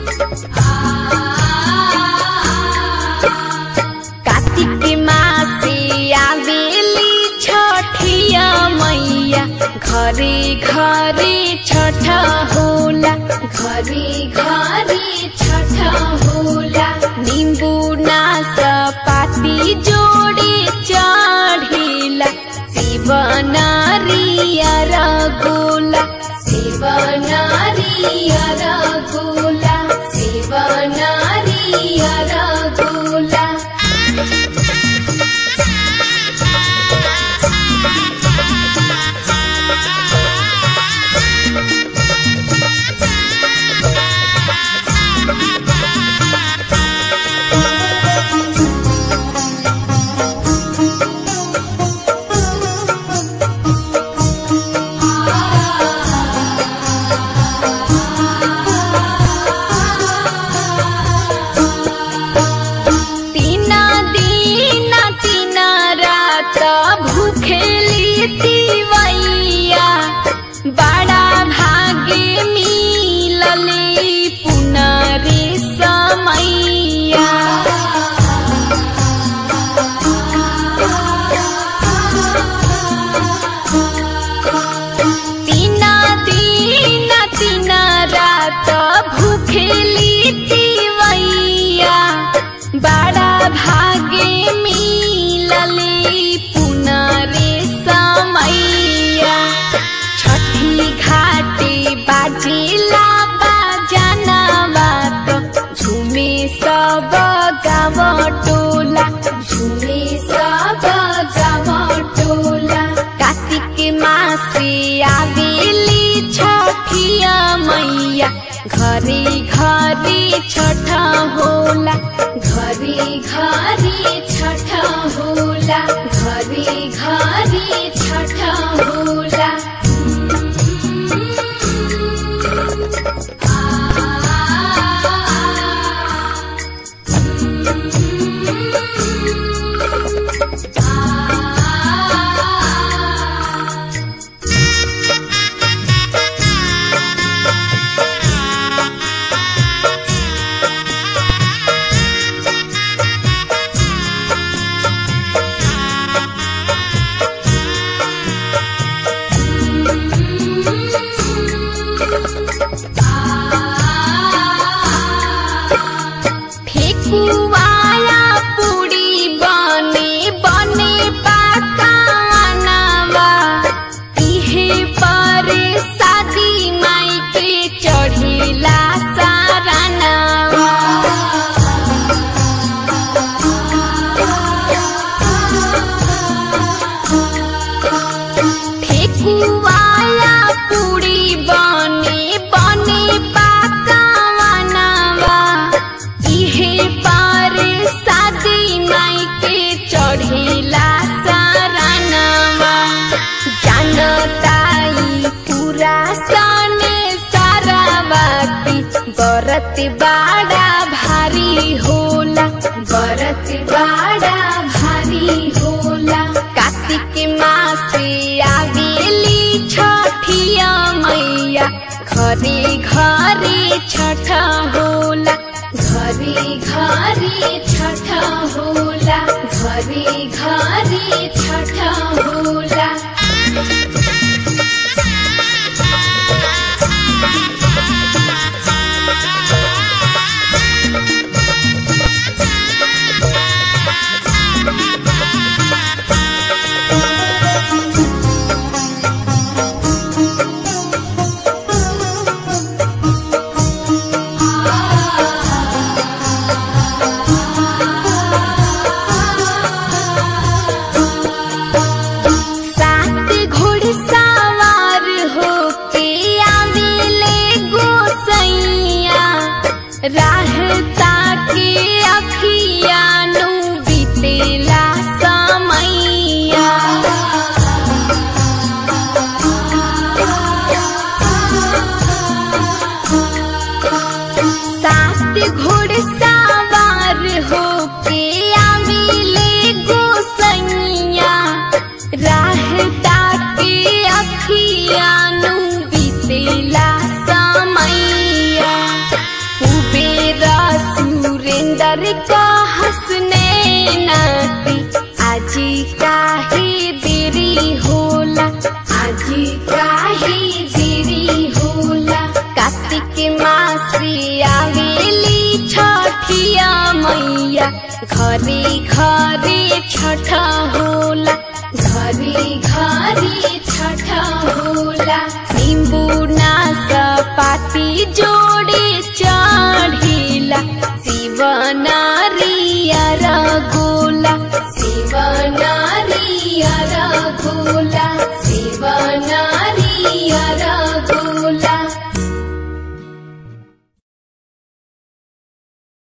कार्तिक मासे आवेली छठिया मैया घरे घरे छठ होला घरे घरे छठ होला निम्बु नास पाती जोडी चढिला शिव नारियर गोला शिव नारियर गोला शिव नारियर गोला तीना दिन तीना रात भूखेली तिवैया बड़ा भागे मिलले पुनरे समैया तीना दिन तीना रात भूखेली तिवैया बड़ा भागे मिलले पुनरे समैया छठी घाटे बाजेला बाजाना बात झुमे सब गाव टोला झुमे सब गाव टोला कार्तिक मासे आवेली छठिया मैया घरे घरे छठ होला घरे घरे छठ होला घरे घरे छठ होला ठेकुवाला पुडी बने बने पाकानावा इहे पर शादी माई के चढ़िला सारानावा ठेकुवाला पुडी बने बने पाकानावा इहे पार शादी माई के चढ़ेला सारानावा जानताई पूरा सने सारा बाती बरत बाड़ा भारी होला बरत बाड़ा भारी होला कार्तिक मासे आवेली छठिया मैया घरे घरे छठ होला घरे घरे छठ होला घरे घरे छठ होला का हंसने नाती आजी काहे देरी होला आजी काहे देरी होला कार्तिक मासी आवेली छठिया मैया घरे घरे छठ होला घरे घरे छठ होला निम्बू नास पाती जोड़े चढ़िला शिव नारियर गो